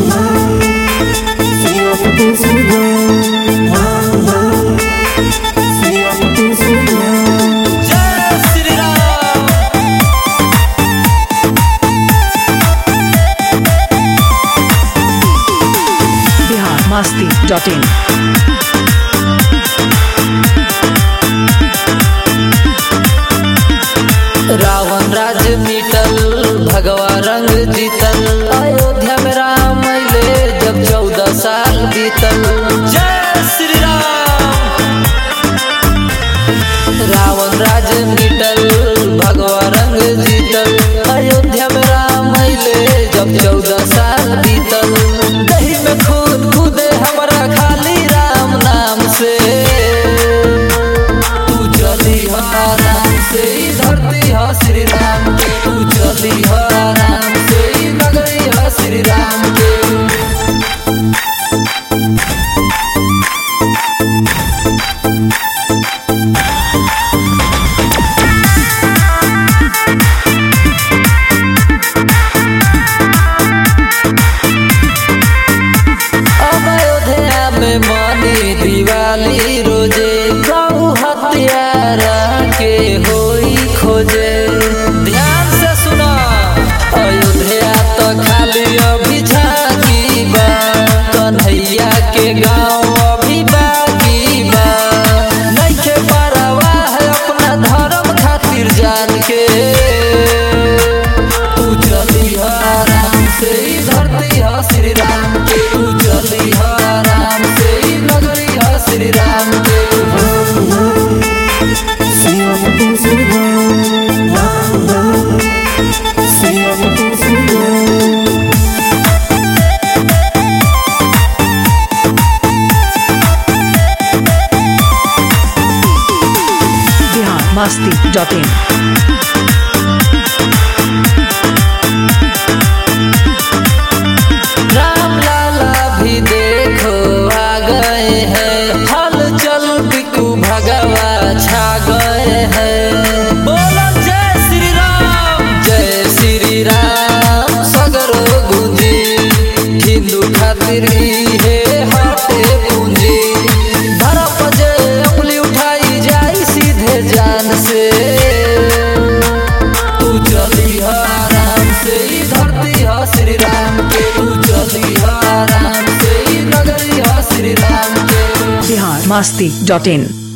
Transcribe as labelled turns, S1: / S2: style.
S1: जय Shri Ram
S2: Bihar Masti dot in
S1: Ravan राज मिटल भगवा रंग जीतल अयोध्या में राम अइले जब चौदह साल बीतल जय श्री राम रावण राज मिटल भगवा रंग जीतल अयोध्या में राम अइले जब चौदह साल बीतल दही में खून कूदे हमरा खाली राम नाम से तू चली हो आराम से ई धरती हो श्री राम के तू चली हो आराम से ई नगरी हो श्री राम के अब अयोध्या में मानी दिवाली रोजे प्रभु हत्यारा के होई खोजे ध्यान से सुना अयोध्या तो खाली अभी झांकी बा कन्हैया के गाँव अभी बाकी बा नइखे परवाह अपना धर्म खातिर जान के तू चली हो आराम से ई धरती हो श्री राम के तू चली हो आराम से ई नगरी हो श्री राम के
S2: बिहार मस्ती डॉट इन
S1: राम लाला भी देखो आ गए हैं हल चल बिकू भगवा छा गए हैं बोलो जय श्री राम जय श्री राम सगरो गुंजी हिंदू खातिर ई है हटे पूंजी धरप जे उंगली उठाई जाई सीधे जान से तू चली हो आराम से ई धरती हो श्री राम के तू चली हो आराम से ई नगरी हो श्री राम के
S2: बिहार मस्ती डॉट इन